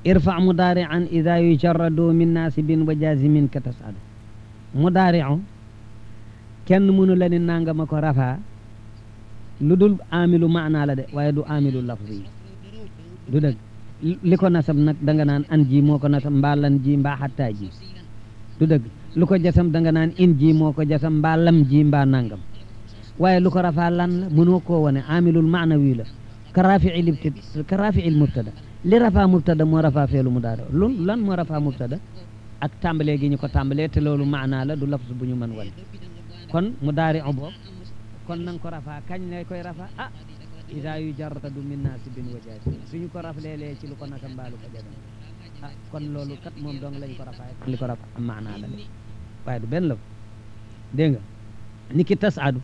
irfa mudaari'an ida yujarradu min naasibin wa jazimin ka tasadu mudaari'u kenn mënu la ni nangama ko rafaa lu dul amilu maanaa la de waaye du amilu lafzi du dëgg li ko nasab nag da nga naan an ji moo ko nasab mbaa lan ji mbaa xattaa ji du dëgg lu ko jasam da nga naan in ji moo ko jasam mbaa lam ji mbaa nangam waaye lu ko rafaa lan la mënoo koo wane amilul maanawi la ka rafiil ibti ka rafiil mubtada li rafaa mubtada moo rafaa feelu mu daara lu lan moo rafaa mubtada ak tàmbalee gi ñu ko tàmbalee te loolu maanaa la du lafz bu ñu mën wane kon mu daari o boob kon nanga ko rafaa kañ lay koy rafaa ah ida yu jarradu min naasibin wa jaazim suñu ko rafleelee ci lu ko naka mbaalu ko jagam ah kon loolu kat moom dong lañ ko rafaa li ko rafaa am maanaa la de waaye du benn la dégg nga ni ki tasaadu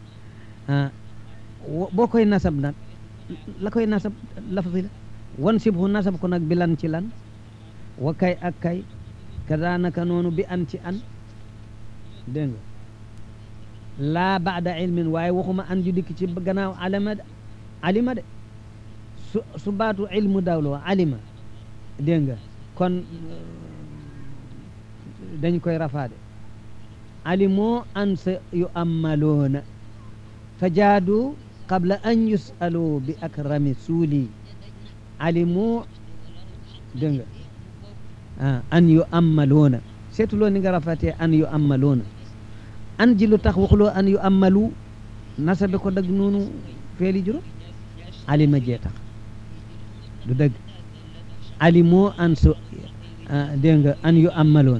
boo koy nasab nag la koy nasab lafzi la wan sibhu nasab ko nag bi lan ci lan wa kay ak kay kadaanaka noonu bi an ci an dégg nga laa baada ilmin waaye waxuma an ju dikk ci gannaaw alima de alima de su su baatu ilmu dawloo alima dégg nga kon dañ koy rafaade alimoo an sa yu ammaloona fa jaadu qabla an yusalu bi akrami suuli alimoo dégg nga ah an yu ammaloona seetuloo ni nga rafatee an yu ammaloona an ji lu tax waxuloo an yu ammalu nasabe ko dëgg noonu feeli juróom alima jee tax du dëgg alimoo an su dégg nga an yu ammaloon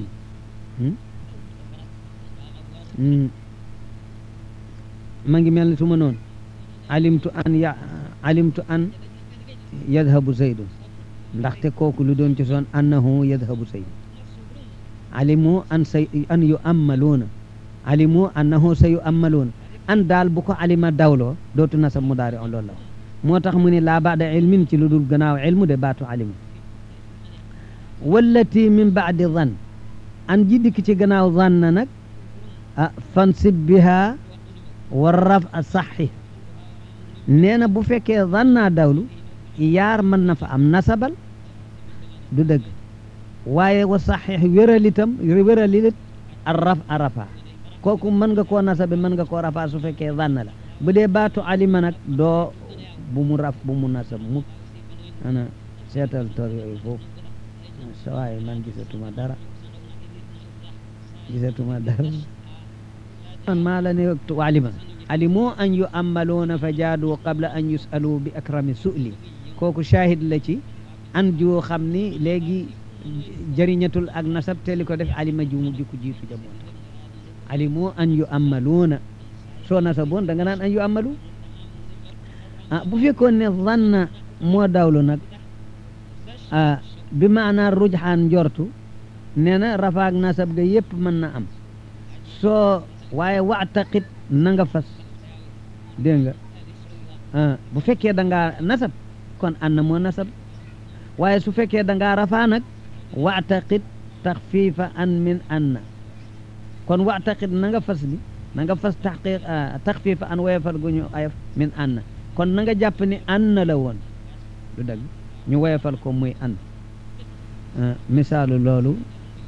ma ngi mel ni su ma noonu alimtu an ya alimtu an yadhabu zaydun ndaxte kooku lu doon ci soon annahu yadhabu zaydun alimoo an say an yu ammaloona alimu annahu sa yu ammaloon an daal bu ko alima dawloo dootu nasab mudaari on loolu la moo tax mu ne laa baada ilmin ci lu dul gannaaw ilmu de baatu alimu wallati min baadi zan an ji dikk ci gannaaw zan na nag ah fansib biha wa raf a saxi nee na bu fekkee zan naa dawlu yaar mën na fa am nasabal du dëgg waaye wa saxix wéralitam wéralit a raf a rafa kooku mën nga koo nasabe mën nga koo rafaa su fekkee zanna la bu dee baatu alima nag doo bu mu raf bu mu nasab mukk ana seetal tor yooyu foofu sawaay man gisatuma dara gisatuma dara man maa la ne alima alimoo an yu ammaloona fa jaadu qabla an yusalu bi akrami su'li kooku shahid la ci an joo xam ni léegi jëriñatul ak nasab te li ko def alima ju mu jikku jiitu jamono alimu an yu ammaluuna soo nasaboon da nga naan an yu ammalu ah bu fekkoon ne zanna moo dawlu nag ah bi maanaa rujxaan njortu nee na rafaak nasab ga yépp mën na am soo waaye waxtaqit na nga fas dégg nga ah bu fekkee da ngaa nasab kon an na moo nasab waaye su fekkee da ngaa rafaa nag waxtaqit taxfiifa an min anna kon waxtaqit na nga fas ni na nga fas taxqiq taxfiifa an woyefal gu ñu ayaf min anna kon na nga jàpp ni anna la woon du dëgg ñu woyefal ko muy an misaalu loolu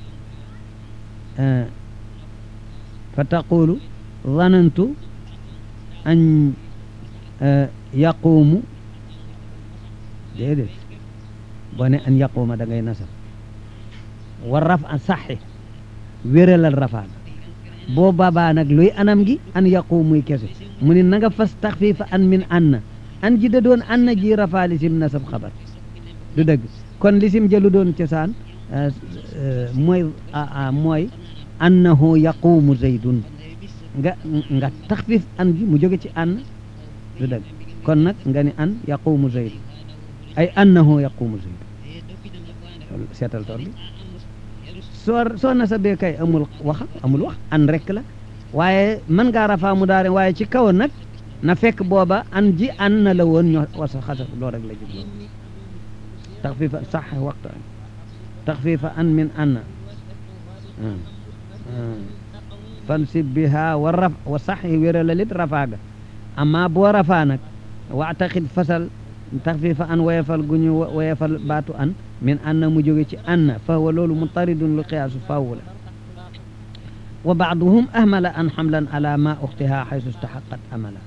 fa taqulu zanantu an yaquumu déedéet boo ne an yaquuma da ngay nasab wa raf a saxi wéralal rafaan boo babaa nag luy anam gi an yaquumuy kese mu ne na nga fas taxfiifa an min anna an ji da doon anna ji rafaa lisim nasab xabar du dëgg kon lisim jëlu doon cosaan mooy mooy annahu yaquumu zaydun nga nga taxfiif an gi mu jóge ci ann du dëgg kon nag nga ni an yaquumu zaydun ay annahu yaquumu zaydun seetal tool bi soo soo nasabee kay amul wax amul wax an rek la waaye mën ngaa rafaa mu daare waaye ci kaw nag na fekk booba an ji an na la woon ñoo wasa xasaf loo rek la jublu taxfiifa sax waxtu taxfiifa an min anna fansib biha wa raf wa sax wéra la lit rafaaga amma boo rafaa nag waxtaqit fasal taxfiifa an woyefal gu ñu woyefal baatu an min anna mu jóge ci anna fa huwa loolu mutaridun lu qiyaasu faaw la wa baaduhum ahmala an xamlan ala ma uxtiha xaysu staxaqat amala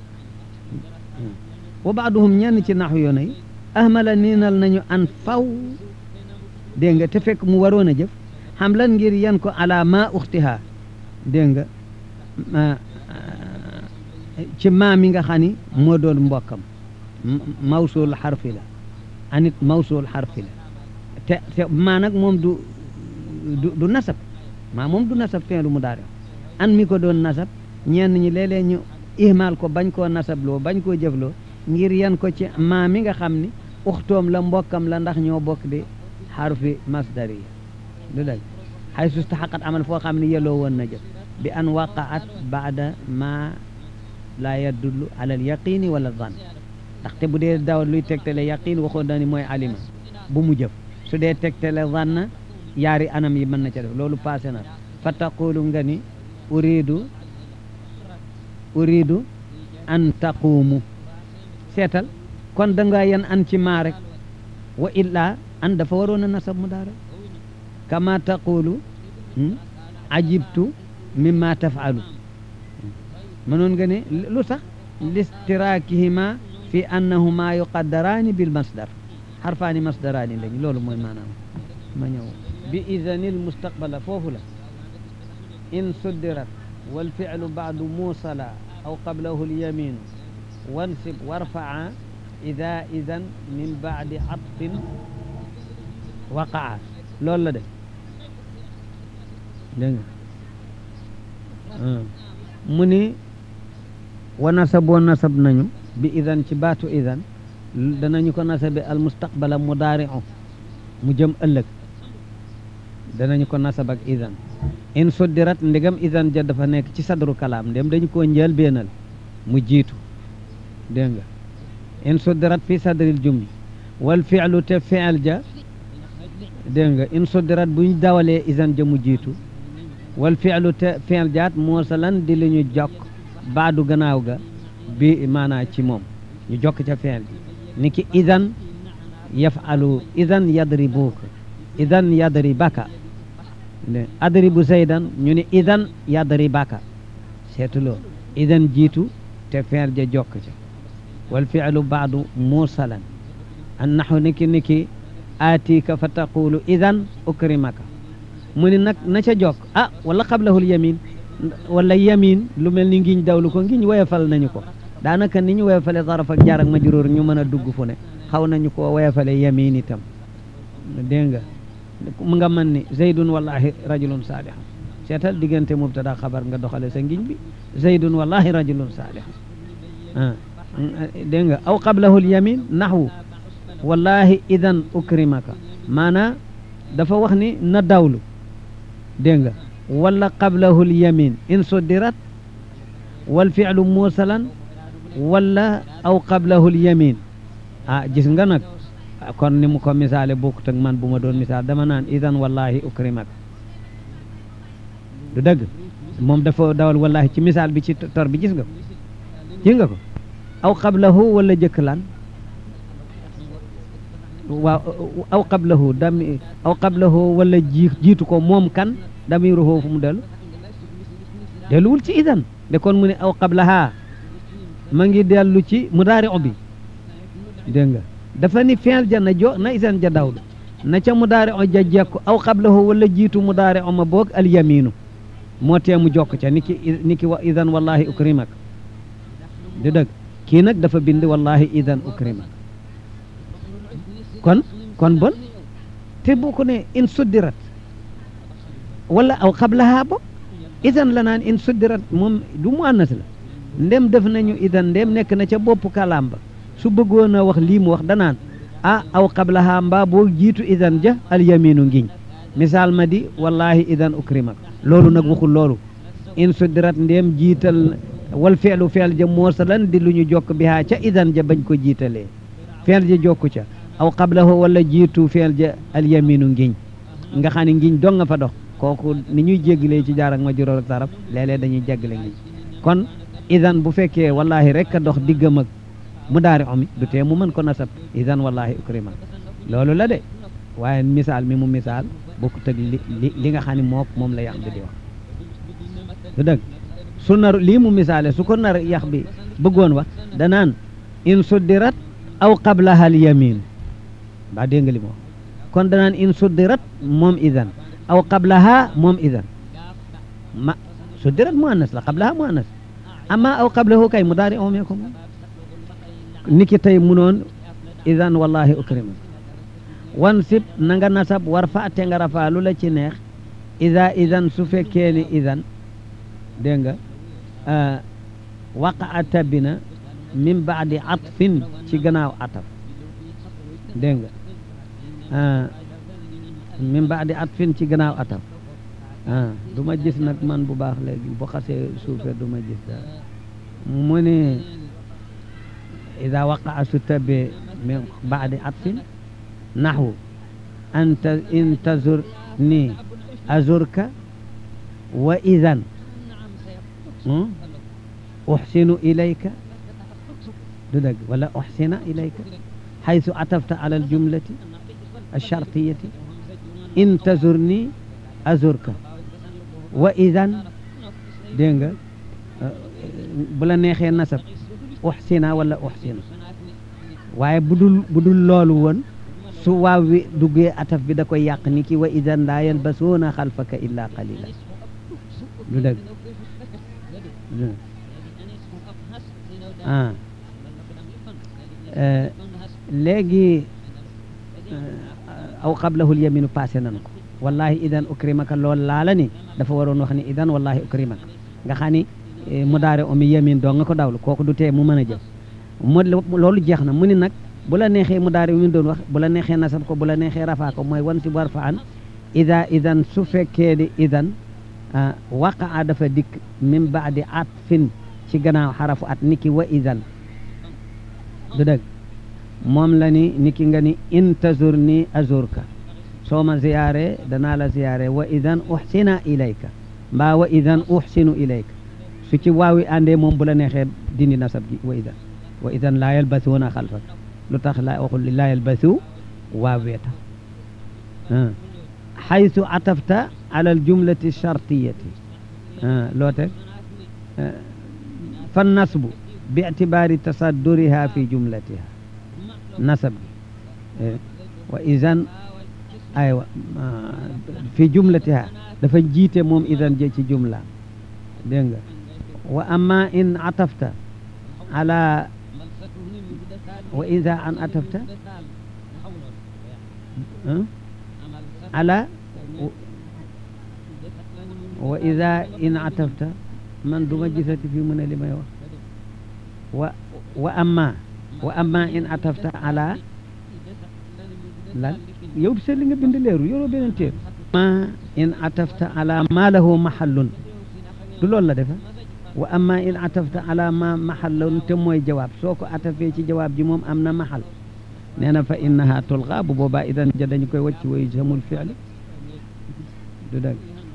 wa baaduhum ñenn ci naxu yoona yi ahmala niinal nañu an faw dégg nga te fekk mu waroon a jëf xamlan ngir yan ko ala ma uxtiha dégg nga ci maa mi nga xam ni moo doon mbokkam mawsul xarfi la anit mawsul xarfi la te te maa nag moom du du du nasab maa moom du nasab fin lu mu daare an mi ko doon nasab ñenn ñi léeg-léeg ñu ihmaal ko bañ koo nasabloo bañ koo jëfloo ngir yan ko ci maa mi nga xam ni uxtoom la mbokkam la ndax ñoo bokk di xarfi masdari du dëgg xay sustaxaqat amal foo xam ne yelloo woon na jëf bi an waqaat baada ma laa yadullu ala al yaqini wala zan ndaxte bu dee daw luy tegtale yaqin waxoon na ni mooy alima bu mu jëf su dee tegtale zanna yaari anam yi mën na ca def loolu passé na fa taqulu nga ni uridu uridu an taquumu seetal kon da nga yan an ci maa rek wa illa an dafa waroon a nasab mu daara kama taqulu ajibtu mimma tafalu mënoon nga ne lu tax listirakihima fi annahuma yuqaddaraani bil masdar xarfaani masdaraani lañ loolu mooy maanaam ma ñëw bi idanil mustaqbala foofu la in suddirat wal fi'lu baadu muusala aw qablahu lyaminu wansib warfaa ida idan min baadi atfin waqaa loolu la de dégg nga mu ni wa nasaboo nasab nañu bi idan ci baatu idan danañu ko nasabe al mustaqbala mudaari'u mu jëm ëllëg danañu ko nasab ak idan in suddirat ndegam idan ja dafa nekk ci sadru kalaam ndem dañu koo njël beenal mu jiitu dégg nga in suddirat fi sadril jumli wal fi'lu te fi'l ja dégg nga in suddirat buñ dawalee idan ja mu jiitu wal fi'lu te fi'l jaat moosalan di li ñu jokk baadu gannaaw ga bi maanaa ci moom ñu jokk ca fi'l ji ni ki idan yafalu idan yadribuka idan yadribaka adribu zaydan ñu ni idan yadribaka seetuloo idan jiitu te fi'l ja jokk ca wal fi'lu baadu muusalan an naxu niki niki aatika fa taqulu idan ukrimaka mu ni nag na ca jokk ah wala qablahul yamin wala yamin lu mel ni ngiñ dawlu ko ngiñ woyofal nañu ko daanaka ni ñu woyofale zaraf ak jaar ak majruur ñu mën a dugg fu ne xaw nañu ko woyofale yamin itam dégg nga mu nga mën ni zaydun wallahi rajulun saalih seetal diggante mubtada xabar nga doxale sa ngiñ bi zaydun wallahi rajulun saalih ah dégg nga aw qablahul yamin naxwu wallahi idan ukrimaka maanaa dafa wax ni na dawlu dégg nga wala qablahul yamin in suddirat wal fi'lu muusalan wala aw qablahul yamin ah gis nga nag kon ni mu ko misaale bokkut ak man bu ma doon misaal dama naan idan wallahi ukrimak du dëgg moom dafa dawal wallahi ci misaal bi ci tor bi gis nga ko gis nga ko aw qablahu wala jëkk lan waaw aw qablahu dami aw qablahu wala ji jiitu ko moom kan damiruhu fu mu dellu delluwul ci idan de kon mu ne aw qablaha ma ngi dellu ci mudaari'u bi dégg nga dafa ni fi'l ja na jo na idan ja dawlu na ca mudaari'u ja jekku aw qablahu wala jiitu mudaari'u ma boog al yaminu moo tee mu jokk ca niki niki wa idan wallahi ukrimak di dëgg kii nag dafa bind wallahi idan ukrimak kon kon bon te bu ko ne in suddirat wala aw qablaha bo idan la naan in suddirat moom du mu annas la ndem def nañu idan ndem nekk na ca bopp kalaam ba su bëggoon a wax lii mu wax danaan ah aw qablaha mbaa boo jiitu idan ja al yaminu ngiñ misaal ma di wallahi idan ukrimak loolu nag waxul loolu in suddirat ndem jiital wal feelu feel ja moosalan di lu ñu jokk bi haa ca idan ja bañ ko jiitalee feel ja jokku ca aw qablahu wala jiitu feel ja al yaminu ngiñ nga xam ne ngiñ dong nga fa dox kooku ni ñuy jéggalee ci jaar ak ma juróor ak saraf léeg-léeg dañuy jéggale ngiñ kon idan bu fekkee wallahi rek a dox diggam ak mu daari omi du tee mu mën ko nasab idan wallahi ukrimak loolu la de waaye misaal mi mu misaal bokkut ak li li li nga xam ne mook moom la yax bi di wax du dëgg su nar lii mu misaale su ko nar yax bi bëggoon wax danaan in suddirat aw qablaha al yamin ba dégg nga li mu wax kon danaan in suddirat moom idan aw qablaha moom idan ma suddirat mu annas la qablaha mu annas amma aw qablahu kay mudaari omee ko moom niki tey munoon idan wallahi ukrima wan sib na nga nasab war fa te nga rafaa lu la ci neex ida idan su fekkee ni idan dégg nga waqaa tabina min baadi atfin ci gannaaw ataf dégg nga min baadi atfin ci gannaaw ataf ah du ma gis nag man bu baax léegi bu xasee suufe du ma gis daal mu ne ida waqaa su tabe min baadi atfin naxwu anta in tazur ni azurka wa idan uxsinu ilayka du dëgg wala uxsina ilayka xaysu atafta ala aljumlati alchartiyati in tazur ni azurka wa idan dégg nga bu la neexee nasab uxsina wala uxsina waaye bu dul bu dul loolu woon su waaw wi duggee ataf bi da koy yàq ni ki wa idan laa yalbasuuna xalfaka illa qalila du dëgg ah léegi aw qablahu lyaminu passé nan ko wallahi idan ukrimaka lool laala ni dafa waroon wax ni idan wallahi ukrimaka nga xam ni mudaare omi yamin doo nga ko dawlu kooku du tee mu mën a jëf mu loolu jeex na mu ni nag bu la neexee mudaare omi doon wax bu la neexee nasab ko bu la neexee rafaa ko mooy wan si war fa an ida idan su fekkee di idan waqaa dafa dikk min baadi atfin ci gannaaw xarafu at niki wa idan du dëgg moom la ni niki nga ni in tazur ni azurka soo ma ziyaare danaa la ziyaare wa idan uxsina ilayka mbaa wa idan uxsinu ilayka su ci waawi àndee moom bu la neexee dindi nasab gi wa idan wa idan laa yalbasuuna xalfak lu tax laa waxul laa yalbasu waawee tax xaytu atafta ala aljumlati chartiyati loo teg fa nasbu bi itibaari tasadduriha fi jumlatiha nasab bi wa idan aywa fi jumlatiha dafa jiite moom idan je ci jumla dégg nga wa amma in atafta ala wa ida an atafta ala wa ida in atafta man duma gisati fi mu ne li may wax wa wa amma wa amma in atafta ala lan yow seet li nga bind leeru yoroo beneen téer ma in atafta ala ma lahu mahallun du loolu la defa wa amma in atafta ala ma mahallun te mooy jawaab soo ko atafee ci jawaab ji moom am na mahal nee na fa innaha tulqa bu boobaa idan ja dañu koy wacc way samul fi'li du dëgg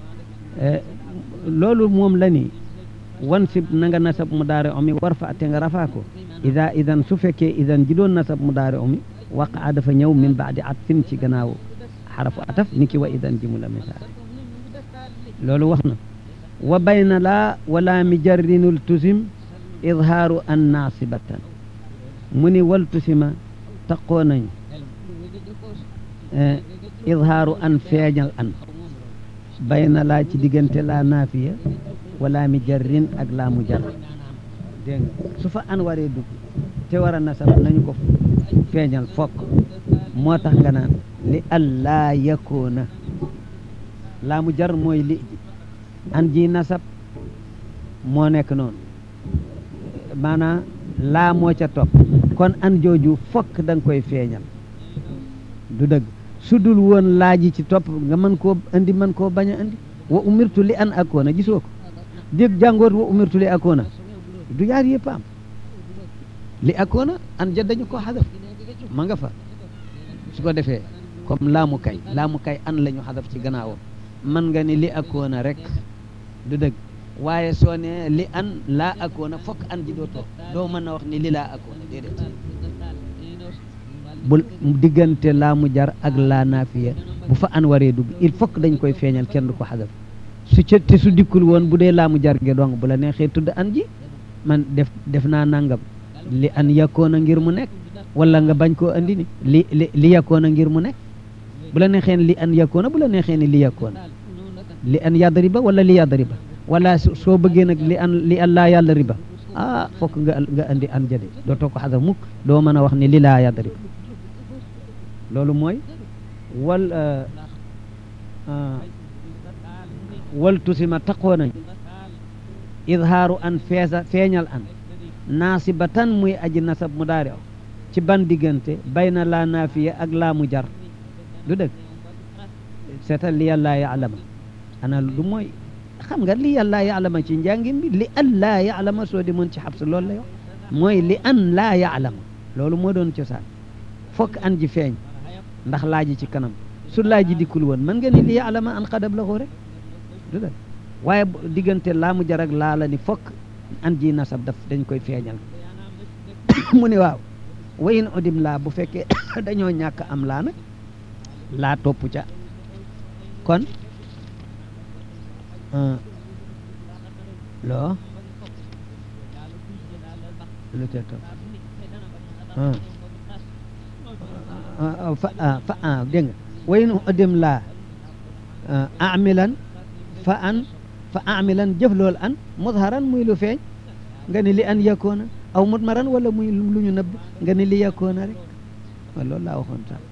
loolu moom la ni wan sib na nga nasab mu daare omi war fa te nga rafaa ko ida idan su fekkee idan ji doon nasab mu daare omi waqaa dafa ñëw min baadi atfin ci gannaaw xarafu ataf ni ki wa idan ji mu la misaal loolu wax na wa bayna laa wala mi jarrinul tusim idhaaru an naasibatan mu ni wal tusima taqoo nañu idhaaru an feeñal an bayna laa ci diggante laa naafiya wala mi jarrin ak laa mu jar dégg nga su fa an waree dugg te war a nasab nañu ko feeñal fokk moo tax nga naan li allaa yakoona laa mu jar mooy li an ji nasab moo nekk noonu maanaam laa moo ca topp kon an jooju fokk da nga koy feeñal du dëgg su dul woon laaji ci topp nga mën koo andi mën koo bañ a andi wa umirtu li an akoona gisoo ko dégg jàngoot wa umirtu li akoona du yaar yëpp am li akoona an ja dañu ko xadaf ma nga fa su ko defee comme laamu kay laamu kay an la ñu xadaf ci gannaawam man nga ni li akoona rek du dëgg waaye soo ne li an laa akoona fokk an ji doo toog doo mën a wax ni li laa akoona déedéet bu diggante laa mu jar ak laa naafiya bu fa an waree dugg il faut que dañ koy feeñal kenn du ko xadaf su ca te su dikkul woon bu dee laa mu jar ge dong bu la neexee tudd an ji man def def naa nangam li an yakkoona ngir mu nekk wala nga bañ koo andi ni li li li yakkoona ngir mu nekk bu la neexee li an yakkoona bu la neexee ni li yakkoona li an yadriba wala li yadriba wala soo bëggee nag li an li an laa yàlla riba ah fokk nga nga andi an jade dootoo ko xadaf mukk doo mën a wax ni li laa yadriba loolu mooy wal wal tusima taqoo nañ idhaaru an feesa feeñal an naasibatan muy aji nasab mu daari aw ci ban diggante bayna laa naafiya ak laa mu jar du dëgg seetal li yàllaa yaalama ana du mooy xam nga li yàllaa yaalama ci njàngin bi li an laa yaalama soo di mën ci xabs loolu lay wax mooy li an laa yaalama loolu moo doon cosaan fokk an ji feeñ ndax laaji ci kanam su laaji dikkul woon mën nga ni li yaalama an xadab la ko rek du dëgg waaye diggante laa mu jar ak laa la ni fokk an ji nasab daf dañ koy feeñal mu ni waaw wayin odim laa bu fekkee dañoo ñàkk am laa nag laa topp ca kon loo lu te topp fa fa dégg nga wayin odim laa amilan fa an fa amilan jëf loolu an mudharan muy lu feeñ nga ni li an yakkoona aw mudmaran wala muy lu ñu nëbb nga ni li yakkoona rek wa loolu laa waxoon sax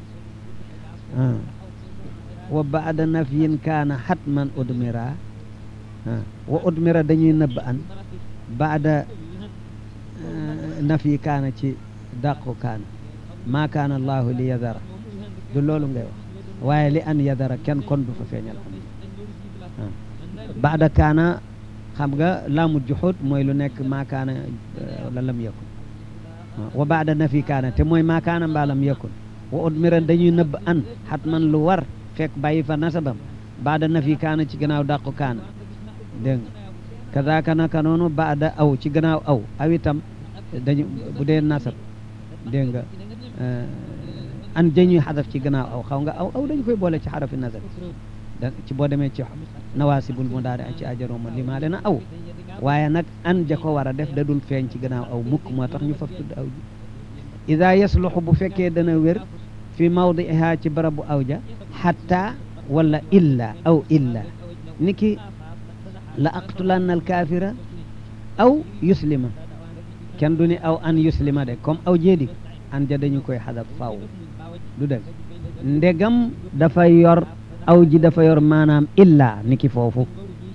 wa baada nafyin kaana xatman udmira wa udmira dañuy nëbb an baada nafyi kaana ci dàqu kaana maa kaana allahu li yadara du loolu ngay wax waaye li an yadara kenn kon du fa feeñal am baada kaana xam nga laamu juxut mooy lu nekk maa kaana wala lam yakun wa baada nafi kaana te mooy maa kaana mbaa lam yakun wa udmiran dañuy nëbb an xatman lu war fekk bàyyi fa nasabam baada nafi kaana ci gannaaw dàqu kaana dégg nga kazaaka naka noonu baada aw ci gannaaw aw aw itam dañu bu dee nasab dégg nga an dañuy xadaf ci gannaaw aw xaw nga aw aw dañu koy boole ci xarafi nasab da ci boo demee ci nawaasibul mu daal di ci ajarooma limaale na aw waaye nag an ja ko war a def da dul feeñ ci gannaaw aw mukk moo tax ñu faf tudd aw ji ida yasluxu bu fekkee dana wér fi mawdiha ci barabu aw ja xatta wala illa aw illa niki la aqtulanna alkaafira aw yuslima kenn du ni aw an yuslima de comme aw jeedi an ja dañu koy xadaf faw du dëgg ndegam dafa yor aw ji dafa yor maanaam illa niki foofu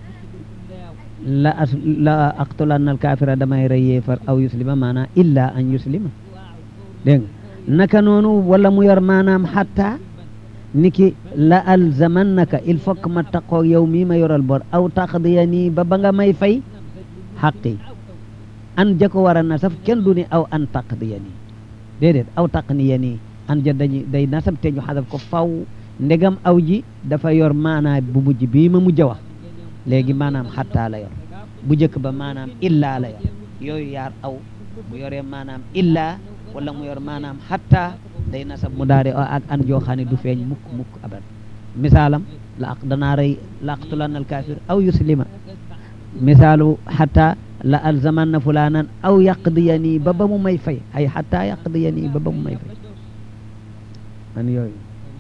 la as la aqtulanna alkaafira damay rey yéefar aw yuslima maanaam illa an yuslima dégg nga naka noonu wala mu yor maanaam xatta niki la alzamannaka il faut que ma taqoo yow mii ma yoral bor aw taqdiya nii ba ba nga may fay xaqi an ja ko war a nasaf kenn du ni aw an taqdiya nii déedéet aw taqniya nii an ja dañu day nasab te ñu xadaf ko faw ndegam aw ji dafa yor maanaam bu mujj bii ma mujj a wax léegi maanaam xattaa la yor bu njëkk ba maanaam illaa la yor yooyu yaar aw bu yoree maanaam illaa wala mu yor maanaam xattaa day nasab mu daare ak an joo xam ne du feeñ mukk mukk abad misaalam la aq danaa rey la aqtulan al kafir aw yuslima misaalu xattaa la alzamanna fulanan aw yaqdiyani ba ba mu may fay ay xattaa yaqdiyani ba ba mu may fay an yooyu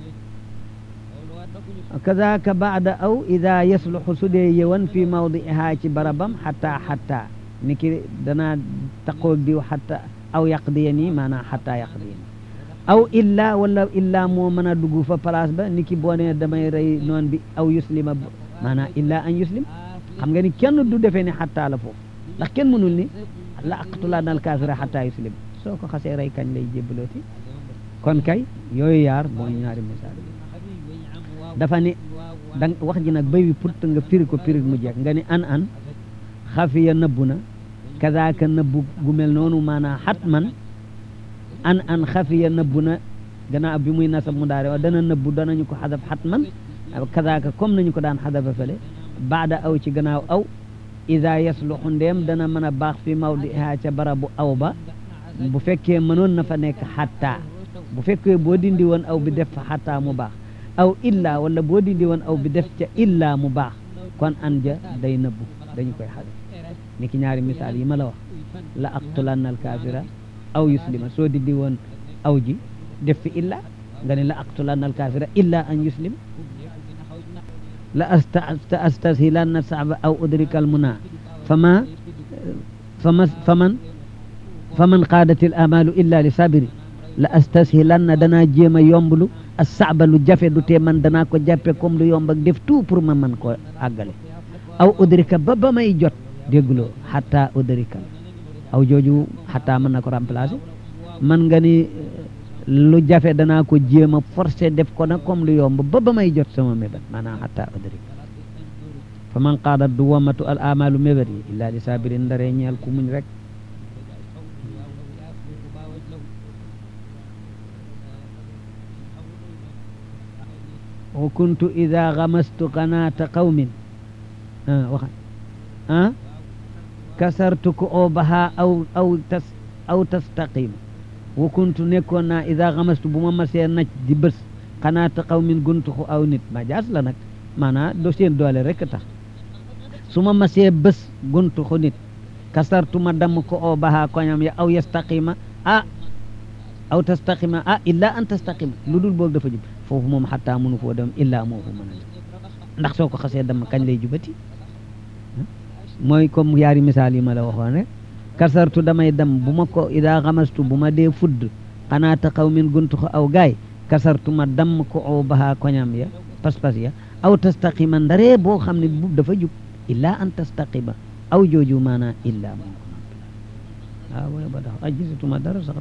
kazaka baada aw ida yasluxu su dee yewan fi mawdiha ci barabam xatta xatta niki danaa taqoog diw xatta aw yaqdiyani maanaam xatta yaqdiyani aw illa wala illa moo mën a dugg fa place ba niki boo ne damay rey noon bi aw yuslima maanaam illa an yuslim xam nga ni kenn du defee ni xatta la foofu ndax kenn mënul ni la aqtulaan al kaafira xatta yuslim soo ko xasee rey kañ lay jébbalooti kon kay yooyu yaar mooy ñaari misaal dafa ni dang wax ji nag bay wi pour nga firi ko firi mu jeex nga ni an an xafiya nëbbu na kazaaka nëbbu gu mel noonu maanaam xat man an an xafiya nëbbu na gannaaw bi muy nasab mu daare wa dana nëbbu danañu ko xadaf xat man kazaaka comme nañu ko daan xadafa fële baada aw ci gannaaw aw ida yasluxu ndeem dana mën a baax fi mawdiha ca barabu aw ba bu fekkee mënoon na fa nekk xatta bu fekkee boo dindi woon aw bi def fa xataa mu baax aw illa wala boo dindi woon aw bi def ca illa mu baax kon an ja day nëbbu dañu koy xale ni ki ñaari misaal yi ma la wax la aqtulanna al kaafira aw yuslima soo dindi woon aw ji def fi illa nga ne la aqtulanna al kaafira illa an yuslim la asta astashilanna saaba aw udrika al muna fama fama faman faman qaadat al amalu illa li sabiri la astashilanna danaa jéem a yomblu as saaba lu jafe du tee man danaa ko jàppe comme lu yomb ak def tout pour ma man ko àggale aw udrika ba ba may jot dégguloo xataa udrika aw jooju xataa mën na ko remplacer man nga ni lu jafe danaa ko jéem a forcé def ko nag comme lu yomb ba ba may jot sama mébét maanaam xataa udrika fa man qaadat du wamatu al amalu mébét yi illa li sabirin ndaree ñeel ku muñ rek wa kuntu ida gamastu qanaata qawmin waxa ah kasartu ko obaha aw aw tas aw tastaqim wa kuntu nekkoon naa ida gamastu bu ma masee naj di bés qanaata qawmin guntuxu aw nit ma jaas la nag maanaa do seen doole rek tax su ma masee bés guntuxu nit kasartu ma damm ko obaha koñam ya aw yastaqima ah aw tastaqima ah illa an tastaqima lu dul boobu dafa jub foofu moom xataa mënu foo dem illa moo fa mën a ndax soo ko xasee dama kañ lay jubati mooy comme yaari misaal yi ma la waxoon rek kasartu damay dem bu ma ko ida xamastu bu ma dee fudd xanaa taxaw min guntu ko aw gaay kasartu ma damm ko aw bahaa koñam ya pas-pas ya aw tastaqima ndaree boo xam ne bu dafa jub illa an tastaqima aw jooju maanaa illa moo ko noppi waaw wala ba tax a gisatuma dara sax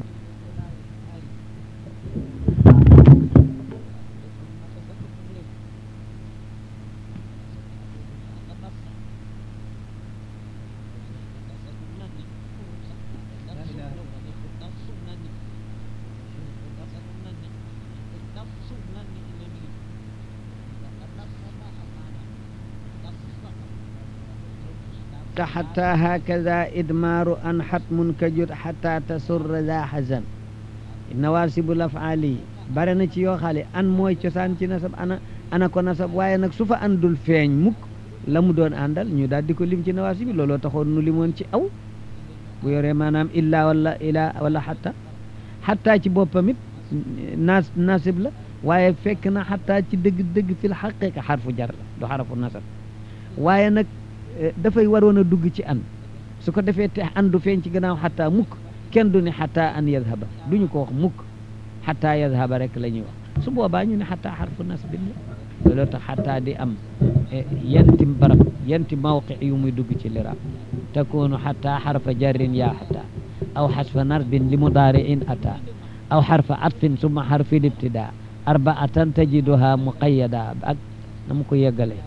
حتى هكذا إدمار أن حتم كجد حتى تسر ذا حزن نواسب الأفعال برنا ci yoo xale an mooy cosaan ci nasab ana ana ko nasab waaye nag su fa andul feeñ mukk la mu doon àndal ñu daal di ko lim ci nawaasib bi looloo taxoon nu limoon ci aw bu yoree maanaam illa wala ila wala xatta xatta ci boppam it nas nasib la waaye fekk na xatta ci dëgg-dëgg fil xaqiqa xarfu jar la du xarafu nasab waaye nag dafay waroon a dugg ci an su ko defee te andu feeñ ci gannaaw xataa mukk kenn du ne xataa an yadhaba duñu ko wax mukk xataa yadhaba rek la ñuy wax su boobaa ñu ne xataa xarfu nasbin la looloo tax xataa di am yanti barab yanti mawqi yu muy dugg ci liraab takunu xataa xarfa jarrin yaa xataa aw xasfa nasbin li mudaari'in ataa aw xarfa atfin summa xarfi libtidaa arbaatan tajiduha muqayyada ak na mu ko yeggalee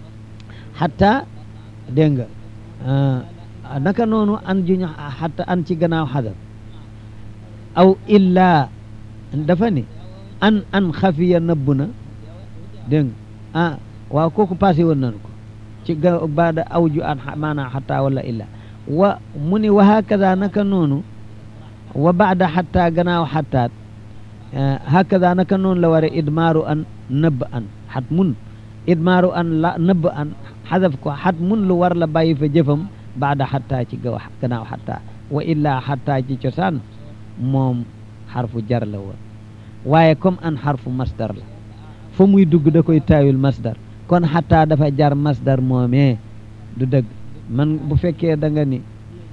xataa dégg nga naka noonu an juñu xatta an ci gannaaw xadar aw illaa dafa ni an an xafiya nëbb na dégg nga ah waaw kooku passé woon nañu ko ci ga baada aw ju an maanaam xatta wala illaa wa mu ni wa hakada naka noonu wa baada xatta gannaaw xattaat hakada naka noonu la ware idmaaru an nëbb an xat mun idmaaru an la nëbb an xadaf ko xat mun lu war la bàyyi fa jëfam baada xattaa ci gaw gannaaw xattaa wa illaa xattaa ci cosaan moom xarfu jar la woon waaye comme an xarfu masdar la fa muy dugg da koy taawil masdar kon xattaa dafa jar masdar moomee du dëgg man bu fekkee da nga ni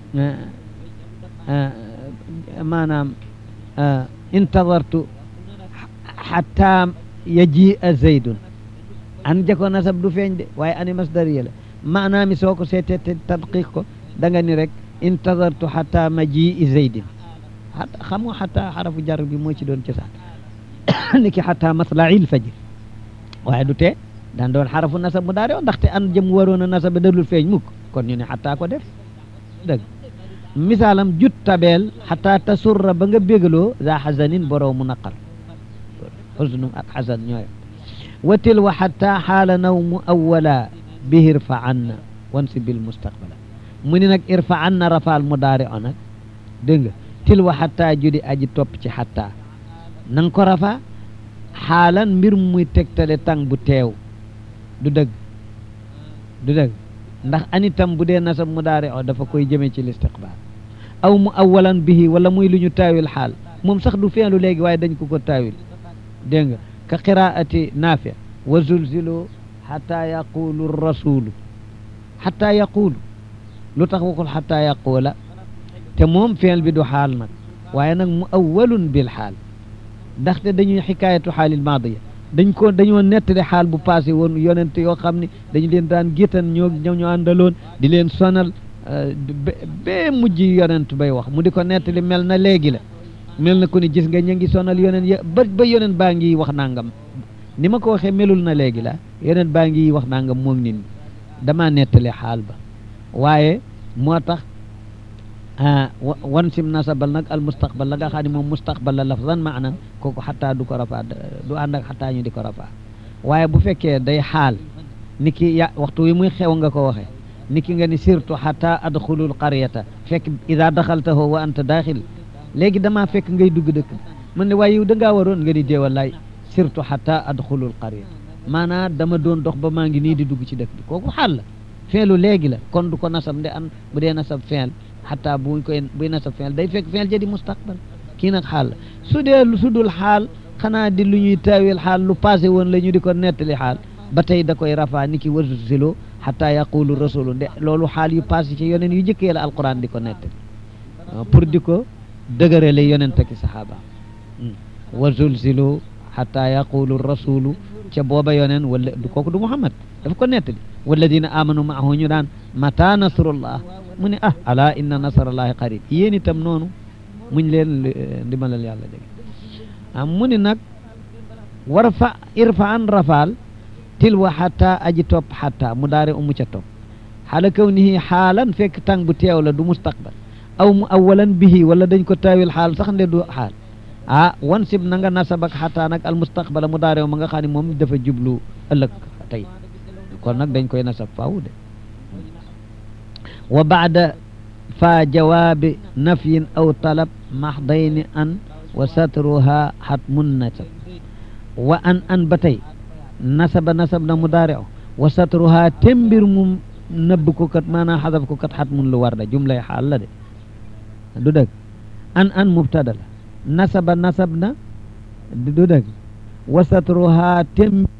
maanaam intadartu xattaa yajia zaydun an jako nasab du feeñ de waaye ani masdariya la maanaam mi soo ko seetee te tadqiq ko da nga ni rek intadartu xata majii zaydin xam nga xata xarafu jar bi moo ci doon cosaan ni ki xata matla'il fajr waaye du tee daan doon xarafu nasab mu daare ndaxte an jëm waroon a nasab dalul feeñ mukk kon ñu ne xata ko def dëgg misaalam jut tabeel xata tasurra ba nga bégaloo za xasanin boroomu naqar xusnum ak xasan ñooy watil wa xatta xaala nawmu awwala bihi irfa anna wansi bil mustaqbala mu ni nag irfa anna rafaal mudaari o nag dégg nga til wa xatta judi aji topp ci xatta na nga ko rafaa xaalan mbir muy tegtale tàng bu teew du dëgg du dëgg ndax anitam bu dee nasab mudaari o dafa koy jëmee ci listiqbaal aw mu awalan bihi wala muy lu ñu taawil xaal moom sax du feelu léegi waaye dañ ko ko taawil dégg nga ka qiraati naafi wa zulzilu xata yaqulu rasulu xata yaqulu lu tax waxul xata yaqula te moom feel bi du xaal nag waaye nag mu awalun bil xaal ndaxte dañuy xikaayatu xaalil maadiya dañ ko dañoo nettali xaal bu passé woon yonent yoo xam ne dañu leen daan géttan ñoo ñoo ñu àndaloon di leen sonal bee mujj yonent bay wax mu di ko nettali mel na léegi la mel na ku ni gis nga ña ngi sonal yonent ya ba ba yonent baa ngi wax nangam ni ma ko waxee melul na léegi la yonent baa ngi wax nangam moom nit ñi damaa nettali xaal ba waaye moo tax wan sim nasabal nag al mustaqbal la nga xam ne moom mustaqbal la lafzan maanan kooku xataa du ko rafaa du ànd ak xataa ñu di ko rafaa waaye bu fekkee day xaal ni ki ya waxtu wi muy xew nga ko waxee ni ki nga ni surtout xataa adxulul qaryata fekk ida daxaltahu wa anta daaxil léegi damaa fekk ngay dugg dëkk man ne waaye yow da ngaa waroon nga ni déewallaay surtout xataa adxulul qaryata maanaam dama doon dox ba maa ngi nii di dugg ci dëkk bi kooku xaal la feelu léegi la kon du ko nasab nde an bu dee nasab feel xataa buñ koy buy nasab feel day fekk feel ja di mustaqbal kii nag xaal la su dee su dul xaal xanaa di lu ñuy taawil xaal lu passé woon la ñu di ko nettali xaal ba tey da koy rafaa ni ki wasu silo xataa yaqulu rasulu nde loolu xaal yu passé ci yoneen yu jëkkee la alquran di ko nettali pour di ko dëgërale yonent ki saxaaba wa zulzilu xataa yaqulu rasulu ca booba yoneen wala du kooku du muhammad dafa ko nettali walladina amanu maahu ñu daan mata nasrullah mu ne ah ala inna nasrallahi qarib yéen itam noonu muñ leen ndimalal yàlla dégg ah mu ni nag war fa irfa an rafaal tilwa xata aji topp xata mu daare umu ca topp xaala kaw nihi xaalan fekk tàng bu teew la du mustaqbal aw mu awalan bihi wala dañ ko taawil xaal sax nde du xaal ah wan sib na nga nasabak xataa nag al mustaqbala mu daarew ma nga xam ne moom dafa jublu ëllëg tey kon nag dañ koy nasab faaw de wa baada fa jawaabi nafyin aw talab maxdayni an wa satruha xatmun nasab wa an an ba tey nasaba nasab na mu daarew wa satruha tembir mu nëbb ko kat maanaam xadaf ko kat xatmun lu war da jumlay xaal la de du dëgg an an mubtada la nasaba nasab na du dëgg wa satruha tem